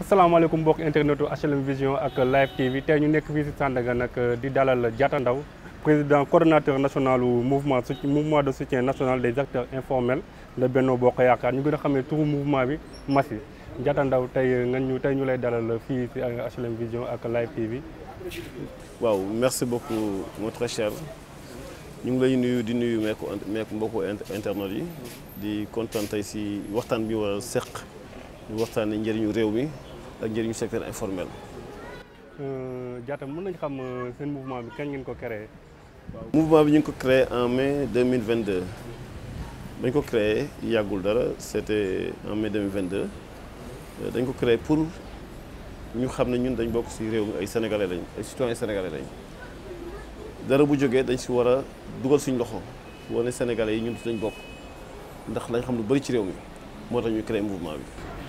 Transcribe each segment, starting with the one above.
asalaamaaleykum mbokk internetu HLM Vision ak Live TV tey ñu nekk fii si Sandaga nag di dalal Diatta Ndao président coordonnateur national mouvement mouvement de soutien national des acteurs informels de Benno Bokk Yaakaar ñu gën a xam ne turu mouvement bi Massi Diatta Ndao tey nga ñu tey ñu lay dalal fii si HLM Vision ak Live TV. waaw merci beaucoup mon très cher ñu ngi lay nuyu di nuyu meeku meeku mbokku internet yi di kontaan tey si waxtaan bi war a seq ñu waxtaanee njëriñu réew mi ak njëriñu secteur informel. Diatta mën nañu xam seen mouvement bi kañ ngeen ko créé. mouvement bi ñu ngi ko créé en mai 2022 dañ ko créé yàggul dara c'était en mai 2022 dañ ko créé pour ñu xam ne ñun dañ bokk ci réew mi ay sénégalais lañ ay citoyens sénégalais lañ dara bu jógee dañ ci war a dugal suñ loxo wane sénégalais yi ñun dañ bokk ndax lañ xam lu bari ci réew mi moo tax ñu créé mouvement bi.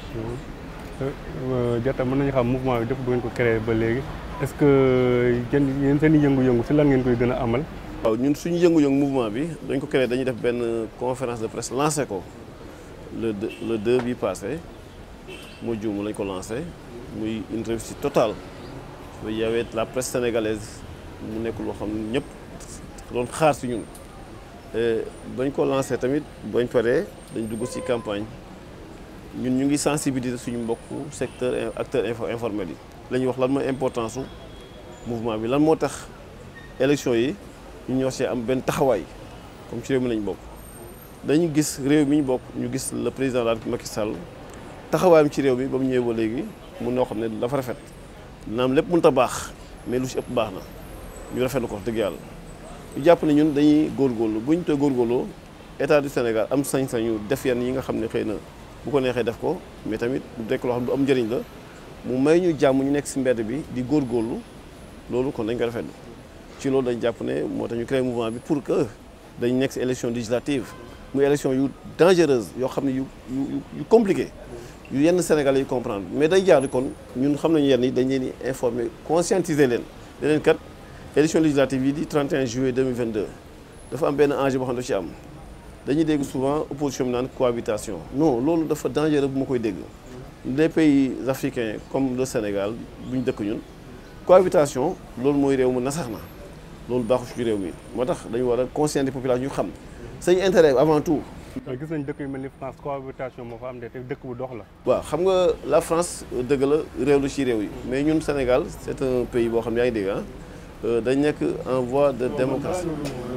Diatta mën nañu xam mouvement bi def bu ngeen ko créé ba léegi est-ce que yéen yéen seen i yëngu-yëngu ci lan ngeen koy gën a amal. waaw ñun suñu yëngu-yëngu mouvement bi dañ ko créé dañuy def benn conférence de presse lancé ko le deux le deux bi passé moo juum lañ ko lancé muy une réussite totale y avait la presse sénégalaise mu nekk loo xam ne ñëpp doon xaar ci ñun bañ ko lancé tamit bañ paree dañ dugg ci campagne. ñun ñu ngi sensibiliser suñu mbokku secteur acteur info informel yi la ñuy wax lan mooy importance su mouvement bi lan moo tax élection yi ñu ñoo see am benn taxawaay comme ci réew mi lañ bokk dañu gis réew mi ñu bokk ñu gis le président de la Macky Sall taxawaayam ci réew mi ba mu ñëwee ba léegi mun noo xam ne dafa rafet naam lépp mënut a baax mais lu ci ëpp baax na ñu rafetlu ko wax dëgg yàlla ñu jàpp ne ñun dañuy góorgóorlu bu ñu tooy góorgóorloo état du Sénégal am sañ-sañu def yenn yi nga xam ne xëy na. bu ko neexee def ko mais tamit du nekk loo xam ne du am njëriñ la mu may ñu jàmm ñu nekk ci mbedd bi di góorgóorlu loolu kon dañ ko rafetlu ci loolu dañ jàpp ne moo tax ñu créé mouvement bi pour que dañ nekk ci élection législative muy élection yu dangereuse yoo xam ne yu yu yu compliqué yu yenn Sénégalais yu comprendre mais day jaar kon ñun xam nañu yenn yi dañ leen di informer conscientiser leen leneen kat élection législative yi di 31 juillet 2022 dafa am benn enjeu boo xam ne daf ci am dañuy dégg souvent opposition bi naan cohabitation non loolu dafa dangereux bu ma koy dégg les pays africains comme le Sénégal bu ñu dëkk ñun cohabitation loolu mooy réew mu nasax na loolu baaxu ci réew mi moo tax dañu war a conscientiser population ñu xam seen intérêt avant tout. gis nañ dëkk yu mel ni France cohabitation moo fa am de te dëkk bu dox la. waaw xam nga la France dëgg la réew la ci réew yi mais ñun Sénégal c'est un pays boo xam ne yaa ngi dégg ah. dañ nekk en voie de démocratie.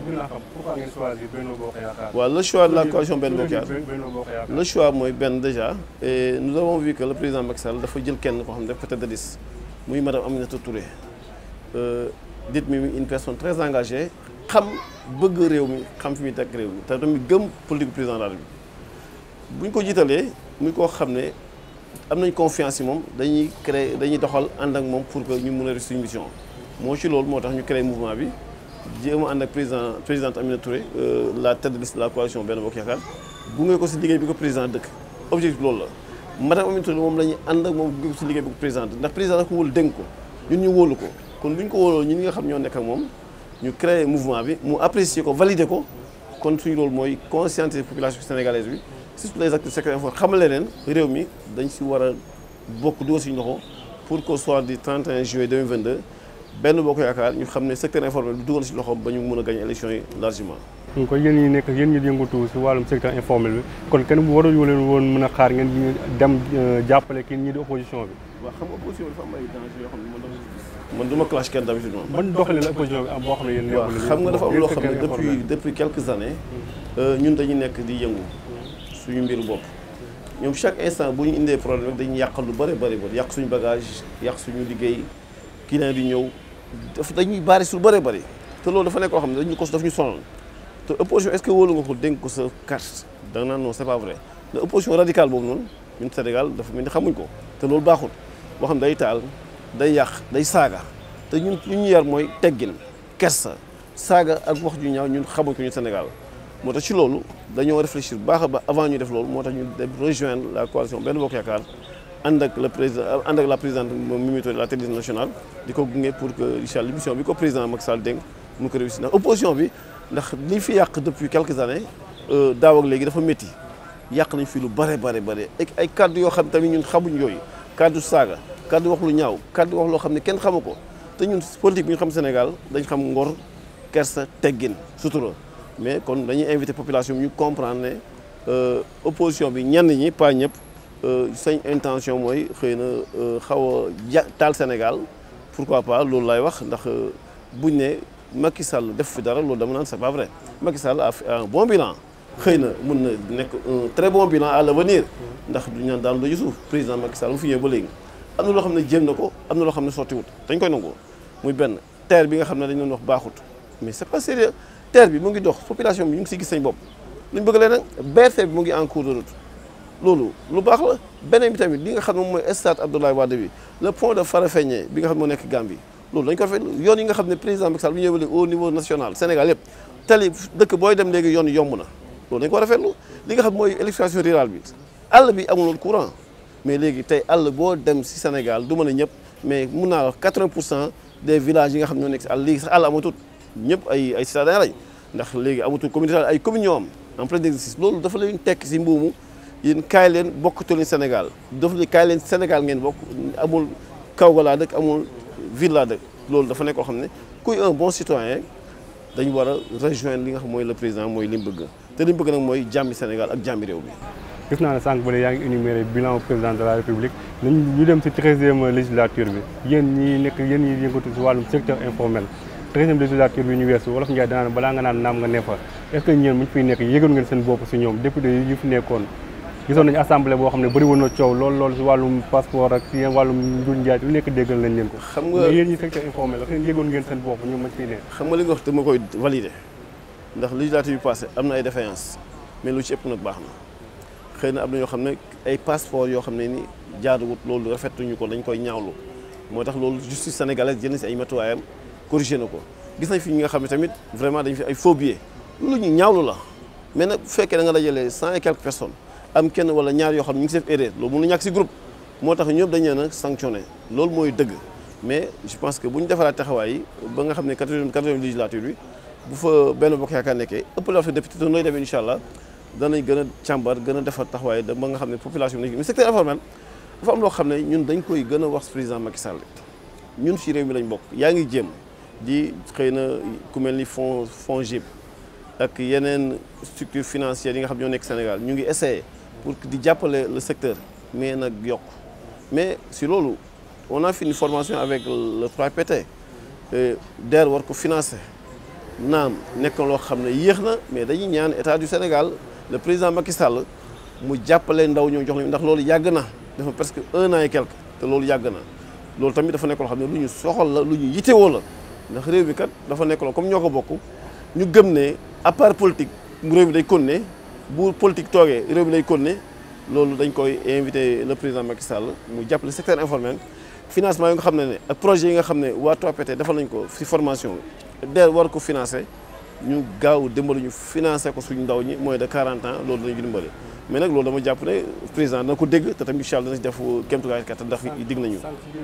waaw le choix de la coalition Benno Bokk Yaakaar le choix mooy benn déjà et nous avons vu que le président Macky Sall dafa jël kenn koo xam ne def peut-être de liste muy madame Aminata Touré dit mi une personne très engagée xam bëgg réew mi xam fi muy teg réew mi te tamit gëm politique président de la République bu ñu ko jiitalee muy koo xam ne am nañ confiance ci moom dañuy créer dañuy doxal ànd ak moom pour que ñu mën a réussir suñu mission. moo ci loolu moo tax ñu créé mouvement bi jéem a ànd ak président présidente Aminata Touré la tête de liste de la coalition Benno Bokk Yaakaar gunge ko si liggéey bi ko président dëkk objectif loolu la madame Aminata Touré moom la ñuy ànd ak moom gunge ko si liggéey bi ko président ndax président dafa ko wóolu dénk ko ñun ñu wóolu ko kon bu ñu ko wóoloo ñun ñi nga xam ñoo nekk ak moom ñu créé mouvement bi mu apprécier ko valider ko kon suñu loolu mooy conscientiser population sénégalaise bi surtout les acteurs secteur informel xamale leen réew mi dañ si war a bokk dugal suñu loxo pour qu'au soir du 31 juillet 2022 benn boo ko yaakaar ñu xam ne secteur informel bi dugal ci loxoom ba ñu mën a gagner élection yi largement. kon yéen ñi nekk yéen ñi yëngatu ci wàllum secteur informel bi kon kenn waruñu leen woon mën a xaar ngeen dem jàppale kii ñii di opposition bi. waaw xam nga opposition bi dafa am ay danger yoo xam ne man dama man du ma clash kenn d'habitude moom. ban doxalin la opposition bi am boo xam ne yéen. waaw xam nga dafa am loo xam ne depuis depuis quelques années. ñun dañuy nekk di yëngu suñu mbiru bopp. ñoom chaque instant bu ñu indee problème rek dañuy yàqal lu bëri bëri bëri yàq suñu bagage yàq suñu liggéey client di ñëw daf dañuy bari su bëree bëri te loolu dafa nekk koo xam ne dañu ko daf ñu sonal te opposition est-ce que wóolu nga ko dénk ko sa carte da nga naan non c'est pas vrai mais opposition radicale boobu noonu ñun Sénégal dafa mel ni xamuñ ko te loolu baaxul boo xam ne day taal day yàq day saaga te ñun li ñu yar mooy teggin kersa saaga ak wax ju ñaaw ñun xamuñ ko ñun Sénégal moo tax ci loolu dañoo réfléchir baax a baax avant ñu def loolu moo tax ñu dem rejoindre la coalition Benno Bokk Yaakaar ànd ak le président ànd ak la présidente Mimi Touré la télévision nationale di ko gunge pour que incha allah mission bi ko président Macky Sall dénk mu ko réussir ndax opposition bi ndax li fi yàq depuis quelques années daaw ak léegi dafa métti yàq nañ fi lu bare bare bare ak ay kàddu yoo xam tamit ñun xamuñ yooyu kaddu saaga kaddu wax lu ñaaw kaddu wax loo xam ne kenn xamu ko te ñun politique bi ñu xam Sénégal dañ xam ngor kersa teggin sutura mais kon dañuy invité population bi ñu comprendre ne opposition bi ñenn ñi pas ñëpp sañ intention mooy xëy na xaw a ja taal Sénégal pourquoi pas loolu lay wax ndax buñ ne Macky Sall def fi dara loolu dama naan c'est pas vrai Macky Sall a fait un bon bilan xëy na mun na nekk un très bon bilan à l'avenir ndax du ñaan daan lu suuf président Macky Sall mu fi ñëwee ba léegi am na loo xam ne jéem na ko am na loo xam ne sottiwut dañ koy nangu muy benn terre bi nga xam ne dañ doon wax baaxut mais c'est pas sérieux terre bi mu ngi dox population bi ñu ngi siy gis seen bopp luñ bëgg leen nag BRT bi mu ngi en cours de route loolu lu baax la beneen bi tamit li nga xam ne moom mooy stade Abdoulaye Wade bi le pont de Farafenni bi nga xam ne moo nekk Gambie loolu dañ ko rafetlu yoon yi nga xam ne président Macky Sall bu ñëwee au niveau national Sénégal yëpp tali dëkk booy dem léegi yoon yomb na loolu dañ ko rafetlu li nga xam mooy électrification rurale bi àll bi amuloon courant mais léegi tey àll boo dem si Sénégal du mën a ñëpp mais mun naa wax 80 pour cent des villages yi nga xam ñoo nekk si àll léegi sax àll amatut ñëpp ay ay citadins lañ ndax léegi amatul communauté ay communes ñoo am en plein exercice loolu dafa leen tekk si mbuumu yéen kaay leen bokkatu leen Sénégal dafa leen kaay leen Sénégal ngeen bokk amul kaw ga laa dëkk amul ville laa dëkk loolu dafa nekk koo xam ne kuy un bon citoyen dañu war a rejoindre li nga xam mooy le président mooy li mu bëgg te li mu bëgg nag mooy jàmmi Sénégal ak jàmmi réew mi. gis naa ne sànq ba yaa ngi énuméré bilan président de la république nañ ñu dem si treizième législature bi yéen ñi nekk yéen ñi yëngatu si wàllum secteur informel treizième législature bi ñu weesu wolof Ndiaye danaan balaa nga naan naam nga ne fa est ce que ñeen mu ñu fiy nekk yëgoon ngeen seen bopp si ñoom député yi fi nekkoon gisoon nañu assemblée boo xam ne bëri woon na coow lool lool si wàllum passeport ak si wàllum njur njaay lu nekk déggal nañ leen ko xam nga mais yéen ñi secteur informel xëy yëgoon ngeen seen bopp ñoom mañ fiy nekk xam nga li nga wax dama koy valider ndax législature yu passé am na ay défaillance mais lu ci ëpp nag baax na xëy na am na yoo xam ne ay passeport yoo xam ne ni jaaduwut loolu rafetuñu ko dañ koy ñaawlu moo tax loolu justice sénégalaise jënd si ay matuwaayam corrigé na ko gis nañ fi ñi nga xam ne tamit vraiment dañ fi ay faux billets lu ñu ñaawlu la mais nag bu fekkee da nga dajale cent et quelques personnes am kenn wala ñaar yoo xam ne ñu ngi si def erreur loolu mënu ñàkk si groupe moo tax ñëpp dañ leen a sanctionné loolu mooy dëgg mais je pense que bu ñu defaraat taxawaay yi ba nga xam ne quatrième quatrième législature bi bu fa benn bokk yaakaar nekkee ëpp la fa député te nooy demee incha allah danañ gën a càmbar gën a defar taxawaay da ba nga xam ne population bi mais secteur informel dafa am loo xam ne ñun dañ koy gën a wax président Macky Sall ñun si réew mi lañ bokk yaa ngi jéem di xëy na ku mel ni fond FONGIP ak yeneen structure financière yi nga xam ñoo nekk Sénégal ñu ngi essayer pour di jàppale le secteur mais nag yokk mais si loolu on a fait une formation avec le 3PT DER war ko financer naam nekk loo xam ne yéex na mais dañuy ñaan état du Sénégal le président Macky Sall mu jàppale ndaw ñoo jox leen ndax loolu yàgg na dafa presque un an et quelque te loolu yàgg na loolu tamit dafa nekk loo xam ne lu ñu soxal la lu ñu yitewoo la ndax réew mi kat dafa nekk loo comme ñoo ko bokk ñu gëm ne à part politique réew mi day continuer bu politique toogee réew mi day continuer loolu dañ koy invité le président Macky Sall mu jàppale secteur informel financement yi nga xam ne ne ak projet yi nga xam ne waa 3PT defal nañ ko ci formation DER war ko financer ñu gaaw dimbali ñu financer ko suñu ndaw ñi moins de 40 ans loolu danañu dimbali mais nag loolu dama jàpp ne président dana ko dégg te tamit incha allah dana si def kéemtulaay kattan ndax dig nañu.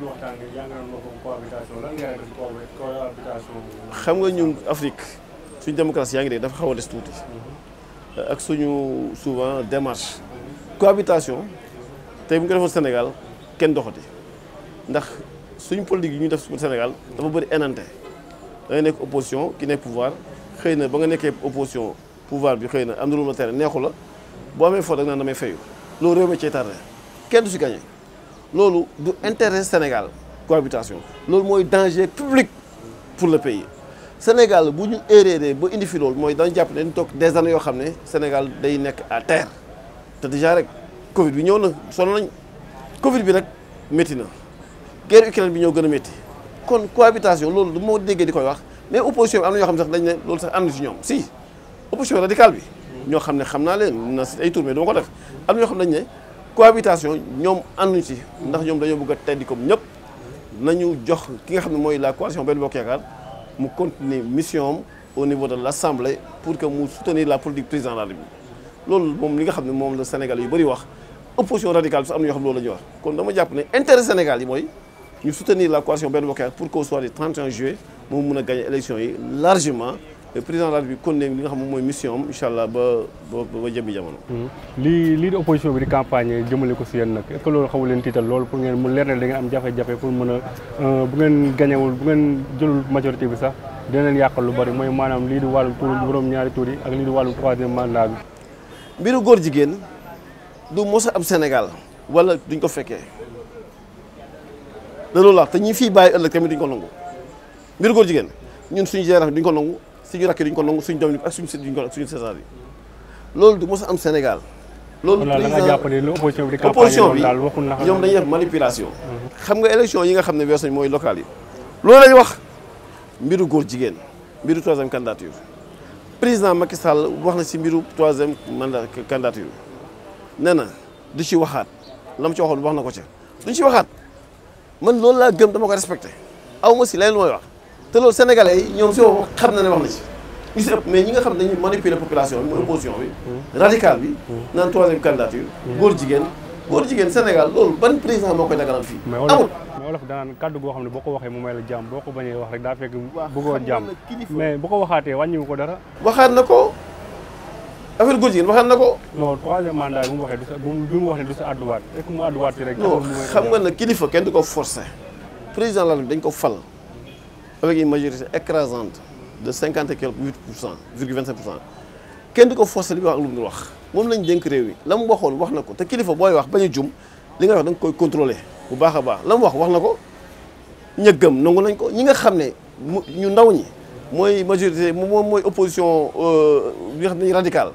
xam nga ñun Afrique suñu démocratie yaa ngi dégg dafa xaw a des tuuti. ak suñu souvent démarche. cohabitation tey bu ñu ko defoon Sénégal kenn doxati ndax suñu politique yi ñu def suñu Sénégal dafa bëri enante da ngay nekk opposition ki nekk pouvoir xëy na ba nga nekkee opposition pouvoir bi xëy na am na lu ma tere neexu la boo amee foo da nga naan damay fayu loolu réew mi cee tardé kenn du si gagné loolu du intérêt Sénégal cohabitation loolu mooy danger public pour le pays Sénégal bu ñu erreur ba indi fi loolu mooy dañu jàpp ne dañu toog des années yoo xam ne Sénégal day nekk à terre te déjà rek Covid bi ñëw na sonn nañ Covid bi rek métti na guerre Ukraine bi ñëw gën a métti kon cohabitation loolu du moo déggee di koy wax mais opposition bi am na ñoo xam ne sax dañ ne loolu sax ànd ci ñoom si opposition radicale bi ñoo xam ne xam naa leen na si ay tour mais dama ko def am na ñoo xam ne dañ ne cohabitation ñoom ànduñ ci ndax ñoom dañoo bëgg a teddi comme ñëpp nañu jox ki nga xam ne mooy la coalition Benno Bokk Yaakaar mu continuer mission am au niveau de l' assemblée pour que mu soutenir la politique président de la République loolu moom li nga xam ne moom la Sénégal yu bëri wax opposition radicale bi sax am na ñoo xam ne loolu la ñuy wax kon dama jàpp ne intérêt Sénégal yi mooy ñu soutenir la coalition Benno Bokk Yaakaar pour qu'au soir du 31 juillet moom mun a gagner élection yi largement président de la République kon ne li nga xam ne mooy mission am incha allah ba ba ba jëmmi jamono. lii lii di opposition bi di campagne jëmale ko si yéen nag est ce que loolu xamu leen tiital loolu pour ngeen mu leer ne da ngeen am jafe-jafe pour mën a bu ngeen gañewul bu ngeen jëlul majorité bi sax dina leen yàqal lu bari mooy maanaam lii di wàllu tur juróom ñaari tur yi ak lii di wàllu troisième mandat bi. mbiru góor jigéen du mos a am Sénégal wala duñ ko fekkee da loolu la te ñi fii bàyyi ëllëg tamit duñ ko nangu mbiru góor jigéen ñun suñu génération duñ ko nangu suñu rakk duñ ko nangu suñu doom yi ak suñu sët duñ ko ak suñu sësaat yi loolu du mos a am Sénégal. loolu la nga jàpp ne opposition bi di opposition bi daal waxul na ñoom dañuy def manipulation. xam nga élection yi nga xam ne weesu nañ mooy local yi. loolu lañu wax mbiru góor jigéen mbiru troisième candidature président Macky Sall wax na si mbiru troisième mandat candidature nee na du ci waxaat la mu ci waxoon wax na ko ca duñ ci waxaat man loolu laa gëm dama ko respecté aw ma si leneen mooy wax te loolu sénégalais yi ñoom si wax xam na ne wax na ci. ñu si ëpp mais ñi nga xam ne dañuy manipuler population bi mooy opposition bi radical bi naan troisième candidature góor jigéen góor jigéen Sénégal loolu ban président moo koy daganal fii amul mais wolof danaan kàddu goo xam ne boo ko waxee mu may la jàmm boo ko bañee wax rek daa fekk bëggoo jàmm mais bu ko waxaatee wàññiwu ko dara waxaat na ko affaire góor jigéen waxaat na ko non troisième mandat bi mu waxee du sa bi mu wax ne du sa àdduwaat rek mu àdduwaat si rek non xam nga ne kilifa kenn du ko forcé président la dañ ko fal avec une majorité écrasante de cinquante et quelque huit pour cent virgule vingt cinq pour cent kenn du ko forcé li muy wax ak lu mu dul wax moom lañ dénk réew mi la mu waxoon wax na ko te kilifa booy wax bañ a jum li nga wax da nga koy contrôler bu baax a baax la mu wax wax na ko ñëggam nangu nañ ko ñi nga xam ne ñu ndaw ñi mooy majorité moom mooy opposition bi nga xam ne radical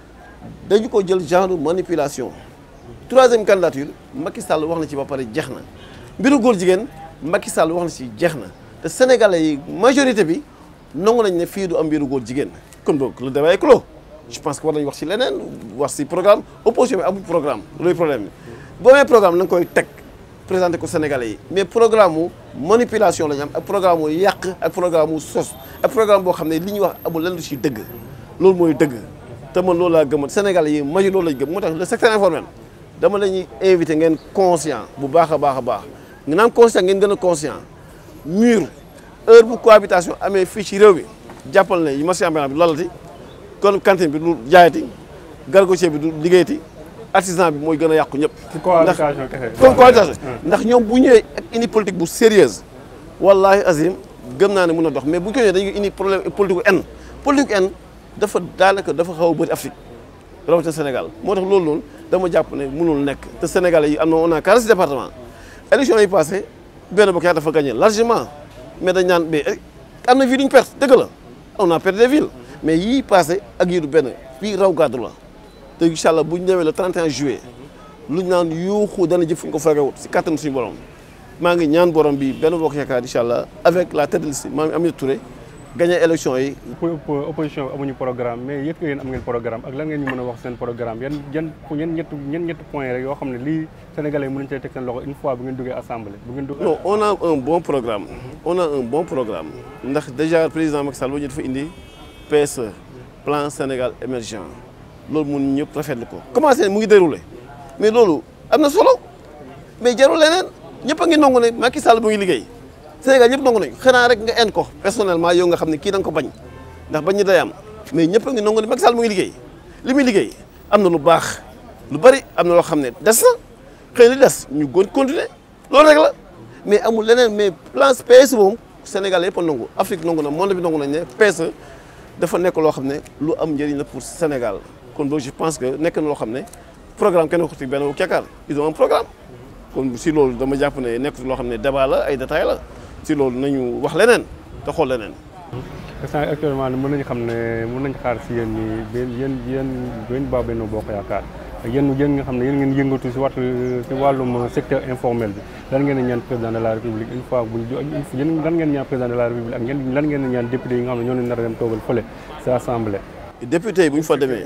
dañu ko jël genre manipulation troisième candidature Macky Sall wax na ci ba pare jeex na mbiru góor jigéen Macky Sall wax na ci jeex na te sénégalais yi majorité bi nangu nañ ne fii du am mbiru góor jigéen kon boog le débat est clos je pense que war nañu wax ci leneen wax ci programme opposition bi amul programme loolu problème bi boo amee programme na nga koy teg présenté ko sénégalais yi mais programme mu manipulation la ñu am ak programme mu yàq ak programme mu sos ak programme boo xam ne li ñuy wax amul lenn lu ci dëgg loolu mooy dëgg te man loolu laa gëmat sénégalais yi maju loolu lañ gëm moo tax le secteur informel dama la ñuy invité ngeen conscient bu baax a baax a baax nga naan conscient ngeen gën a conscient mur heure bu cohabitation amee fii ci réew mi jàppal ne yi marché ambulant bi lalati kon cantine bi du jaayati gargotier bi du liggéeyati artisan bi mooy gën a yàqu ñëpp. ci cohabitation kese. comme cohabitation ndax ñoom bu ñëwee ak indi politique bu sérieuse wallahi azim gëm naa ne mun a dox mais bu ñu ko ñëwee dañuy indi problème politique bu en politique en dafa daanaka dafa xaw a bëri Afrique rawatina Sénégal moo tax loolu noonu dama jàpp ne mënul nekk te Sénégalais yi am na on a 46 départements élection yi passé benn bokk yaa dafa gagné largement mais dañ naan mais am na ville duñ perte dëgg la on a perdu des villes mais yii passé ak yii du benn fii raw gàddu la te incha allah bu ñu demee le 31 juillet luñ naan yuuxu dana jëf fu ñu ko fekkewut si kattan suñu borom maa ngi ñaan borom bi benn bokk yaakaar incha allah avec la tête de liste maa ngi Aminata Touré gagné élection yi. opposition amuñu programme mais yëpp yéen am ngeen programme ak lan ngeen ñu mën a wax seen programme yan yan yan ñett yan ñetti point rek yoo xam ne lii sénégalais yi mën nañu cee teg seen loxo une fois bu ngeen duggee assemblée bu ngeen duggee. non on a un bon programme. on a un bon programme. ndax déjà président Macky Sall ba ñu dafa indi PSE plan Sénégal émergent loolu mun ñëpp rafetlu ko. commencé mu ngi déroulé mais loolu am na solo mais jarul leneen ñëpp a ngi nangu ne Macky Sall mu ngi liggéey. Sénégal ñëpp nangu nañu xanaa rek nga en ko personnellement yow nga xam ne kii da nga ko bañ ndax bañ ñi day am mais ñëpp a ngi nangu ne Macky Sall mu ngi liggéey li muy liggéey am na lu baax lu bari am na loo xam ne des na xëy na des ñu gën continuer loolu rek la mais amul leneen mais plan PSE moom Sénégal yëpp a nangu Afrique nangu na monde bi nangu nañ ne PSE dafa nekk loo xam ne lu am njëriñ la pour Sénégal kon boog je pense que nekk na loo xam ne programme kenn waxtu benn kekkaar ils ont un programme kon si loolu dama jàpp ne nekk loo xam ne débat la ay détails la si loolu nañu wax leneen te xool leneen. instant actuellement mën nañu xam ne mën nañu xaar si yéen ñi yéen yéen yéen baa Benno Bokk Yaakaar yéen yéen nga xam ne yéen ngeen yëngatu si waxtu si wàllum secteur informel bi lan ngeen di ñaan président de la république une fois bu yéen lan ngeen ñaan président de la république ak ngeen lan ngeen di ñaan député yi nga xam ne ñoo leen nar a dem toogal fële si assemblée. député yi bu ñu fa demee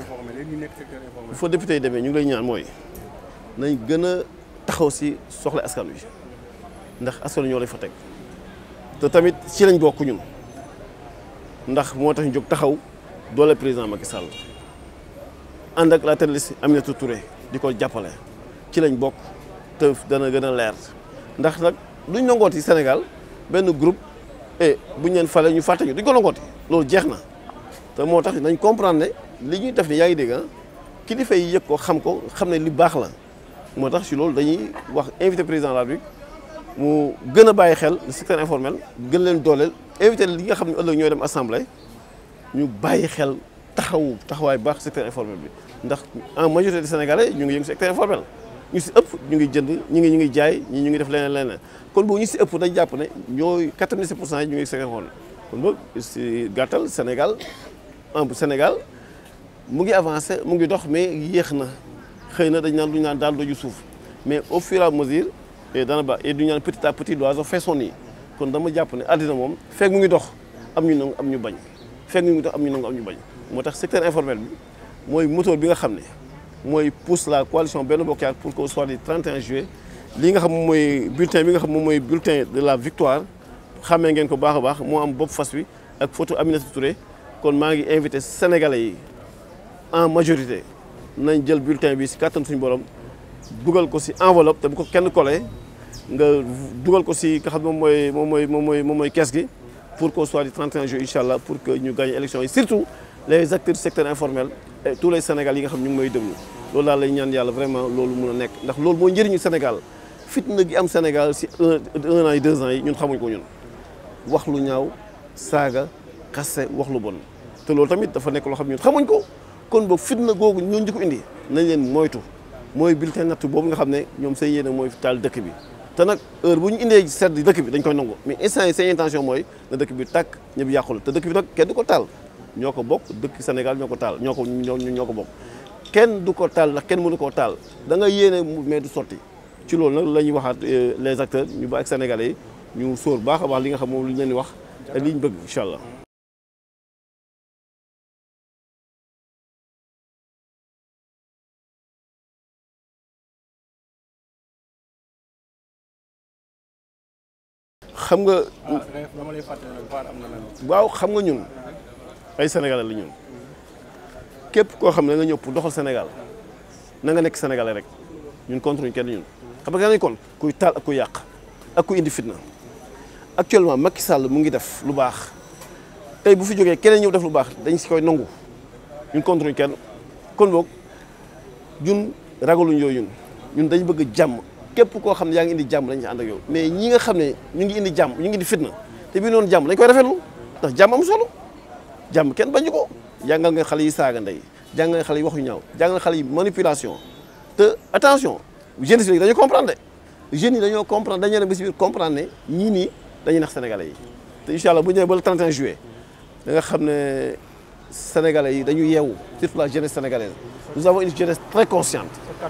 bu fa député yi demee ñu ngi lay ñaan mooy nañ gën a taxaw si soxla askan wi ndax askan wi ñoo lay fa teg. te tamit ci lañ bokk ñun ndax moo tax ñu jóg taxaw doole président Macky Sall ànd ak la tête de liste Aminata Touré di ko jàppale ci lañ bokk te dana gën a leer ndax nag duñ nangooti Sénégal benn groupe et buñ leen fale ñu fàtte ñu duñ ko nangooti loolu jeex na te moo tax nañ comprendre ne li ñuy def ni yaa ngi dégg ah kilifa yi yëg ko xam ko xam ne li baax la moo tax si loolu dañuy wax invité président de la République mu gën a bàyyi xel le secteur informel gën leen dooleel invité li nga xam ne ëllëg ñooy dem assemblée ñu bàyyi xel taxawu taxawaay baax secteur informel bi ndax en majorité des sénégalais ñu ngi yëngu secteur informel ñu si ëpp ñu ngi jënd ñu ngi ñu ngi jaay ñi ñu ngi def leneen leneen kon boobu ñu si ëpp dañ jàpp ne ñooy 97 pour cent yi ñu ngi secteur informel kon boog si gàttal Sénégal en Sénégal mu ngi avancé mu ngi dox mais yéex na xëy na dañ naan lu ñu naan daal doju suuf mais au fur et à mesure dana ba et du ñu naan petit à petit l'oiseau fait son nid kon dama jàpp ne àddina moom fekk mu ngi dox am ñu nangu am ñu bañ fekk mu ngi dox am ñu nangu am ñu bañ moo tax secteur informel bi mooy moteur bi nga xam ne mooy pousse la coalition Benno Bokk Yaakaar pour qu'au soir du 31 juillet lii nga xam moom mooy bulletin bi nga xam moom mooy bulletin de la victoire xàmmee ngeen ko baax a baax moo am bopp fas wi ak photo Aminata Touré kon maa ngi invité sénégalais yi en majorité nañ jël bulletin bi si kàttan suñu borom dugal ko si enveloppe te bu ko kenn collé nga dugal ko si nga xam moom mooy moom mooy moom mooy moom mooy kees gi pour qu'au soir du 31 juillet incha allah pour que ñu gagné élection yi surtout les acteurs du secteur informel et tous les sénégalais yi nga xam ñu ngi may déglu loolu daal lay ñaan yàlla vraiment loolu mun a nekk ndax loolu mooy njëriñu Sénégal fitna gi am Sénégal si un un an yi deux ans yi ñun xamuñ ko ñun wax lu ñaaw saaga xaste wax lu bon te loolu tamit dafa nekk loo xam ñun xamuñ ko kon boog fitna googu ñooñu di ko indi nañ leen moytu mooy bulletin natt boobu nga xam ne ñoom seen yéene mooy taal dëkk bi te nag heure bu ñu indee sedd dëkk bi dañ koy nangu mais instant yi seen intention mooy na dëkk bi tàkk ñëpp yàqul te dëkk bi nag kenn du ko taal ñoo ko bokk dëkk Sénégal ñoo ko taal ñoo ko ñoo ko bokk kenn du ko taal ndax kenn mënu koo taal da nga yéene mais du sotti ci loolu nag la ñuy waxaat les acteurs ñu ba ak sénégalais yi ñu sóor baax a baax li nga xam moom li ñu leen di wax ak li ñu bëgg incha allah. xam nga. dama lay fàttali nag VAR am na lan. waaw xam nga ñun ay sénégalais la ñun képp koo xam ne nga ñëw pour doxal Sénégal na nga nekk sénégalais rek ñun contre ñu kenn ñun. xam nga dañuy kon kuy taal ak kuy yàq ak kuy indi fitna actuellement Macky Sall mu ngi def lu baax tey bu fi jógee keneen ñëw def lu baax dañ si koy nangu ñun contre ñu kenn kon boog ñun ragaluñ yooyu ñun ñun dañ bëgg jàmm. képp koo xam ne yaa ngi indi jàmm dañ ci ànd ak yow mais ñi nga xam ne ñu ngi indi jàmm ñu ngi indi fitna te bii noonu jàmm dañ koy rafetlu ndax jàmm am solo jàmm kenn bañu ko jàngal nga xale yi saaga ndey jàngal nga xale yi wax yu ñaaw jàngal nga xale yi manipulation te attention jeunes yi dañoo comprendre de jeunes yi dañoo comprendre dañoo dem ba si biir comprendre ne ñii nii dañuy nax sénégalais yi te incha allah bu ñëwee ba le 31 juillet da nga xam ne sénégalais yi dañu yeewu surtout la jeunesse sénégalaise nous avons une jeunesse très consciente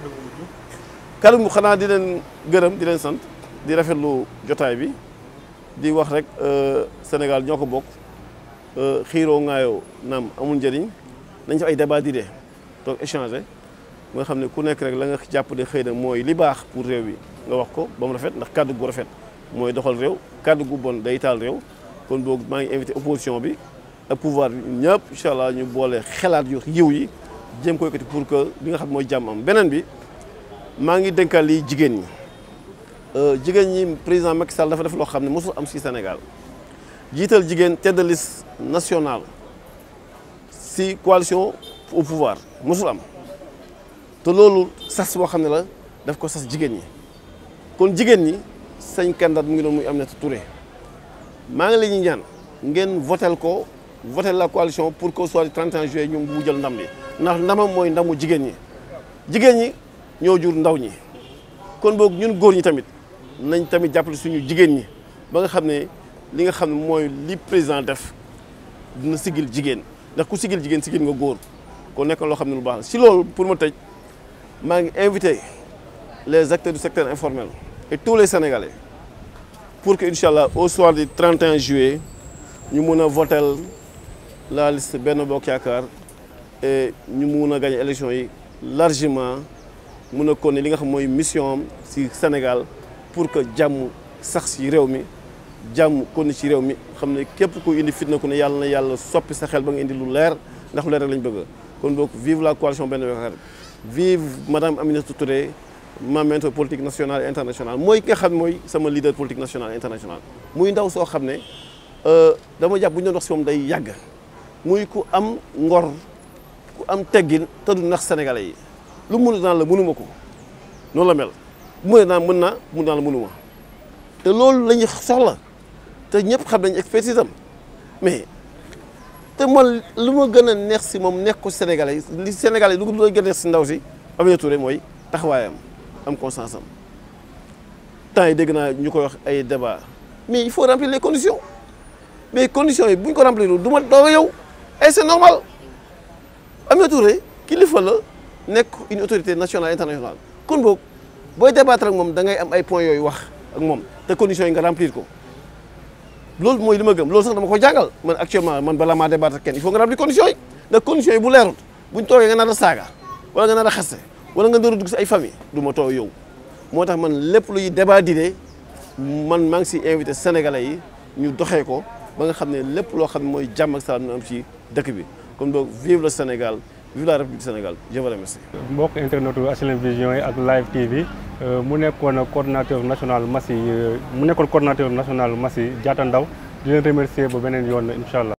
kàddu gi xanaa di leen gërëm di leen sant di rafetlu jotaay bi di wax rek Sénégal ñoo ko bokk xiiroo ŋaayoo naam amul njëriñ nañ ci ay débat d'idées donc échanger nga xam ne ku nekk rek la nga jàpp de xëy na mooy li baax pour réew bi nga wax ko ba mu rafet ndax kàddu gu rafet mooy doxal réew kàddu gu bon day taal réew kon boog maa ngi invité opposition bi ak pouvoir bi ñëpp incha allah ñu boole xelaat yu yiw yi jéem ko yëkkati pour que li nga xam mooy jàmm am beneen bi. maa ngi dénkal lii jigéen ñi jigéen ñi président Macky Sall dafa def loo xam ne mosul am si Sénégal jiital jigéen tête de liste nationale si coalition au pouvoir mosul am te loolu sas boo xam ne la daf ko sas jigéen ñi kon jigéen ñi sañ candidat mu ngi doon muy Aminata Touré maa ngi leen ñu ñaan ngeen votel ko votel la coalition pour qu'au soir du 31 juillet ñu mu jël ndam li ndax ndamam mooy ndamu jigéen ñi jigéen ñi ñoo jur ndaw ñi kon boog ñun góor ñi tamit nañ tamit jàppale suñu jigéen ñi ba nga xam ne li nga xam ne mooy li président def dina sigil jigéen ndax ku sigil jigéen sigil nga góor kon nekk loo xam ne lu baax la si loolu pour ma tëj maa ngi invité les acteurs du secteur informel et tous les sénégalais pour que incha allah au soir du 31 juillet ñu mun a votel la liste Benno Bokk Yaakaar et ñu mun a gagné élection yi largement mun a kon li nga xam mooy mission am si Sénégal pour que jàmm sax si réew mi jàmm kon ci réew mi xam ne képp ku indi fitna ku ne yàlla na yàlla soppi sa xel ba nga indi lu leer ndax lu leer rek lañ bëgg kon boog vive la coalition Benno Bokk Yaakaar vive madame Aminata Touré ma mentor politique nationale et internationale mooy ki nga xam mooy sama leader politique national et international muy ndaw soo xam ne dama jàpp bu ñu doon wax si moom day yàgg muy ku am ngor ku am teggin te du nax sénégalais yi lu mu mënut naan la mënuma ko noonu la mel bu mënee naan mën naa mun naan la mënuma te loolu la ñu soxla te ñëpp xam nañ expertise am mais te man lu ma gën a neex si moom nekk ko sénégalais yi li sénégalais yi lu ko gën a neex si ndaw si Aminata Touré mooy taxawaayam am conscience am temps yi dégg naa ñu koy wax ay débat mais il faut remplir les conditions mais conditions yi bu ñu ko remplir du ma doog a yow et c'est normal Aminata Touré kilifa la nekk une autorité nationale internationale kon boog booy débattre ak moom da ngay am ay points yooyu wax ak moom te conditions yi nga remplir ko loolu mooy li ma gëm loolu sax dama ko jàngal man actuellement man balaa maa débattre ak kenn il faut nga remplir conditions yi ndax conditions yi bu leerul buñ toogee nga nar a saaga wala nga nar a xaste wala nga nar a dugg si ay famille du ma toog yow moo tax man lépp luy débat d'idées man maa ngi si invité sénégalais yi ñu doxee ko ba nga xam ne lépp loo xam ne mooy jàmm ak salaam ñu am ci dëkk bi kon donc vive le Sénégal vive la République du Sénégal je vous remercie. mbokk internetu HLM Vision yi ak Live TV mu nekkoon coordonnateur national Massi mu nekkoon coordonnateur national Massi Diatta Ndao di leen remercier ba beneen yoon incha allah.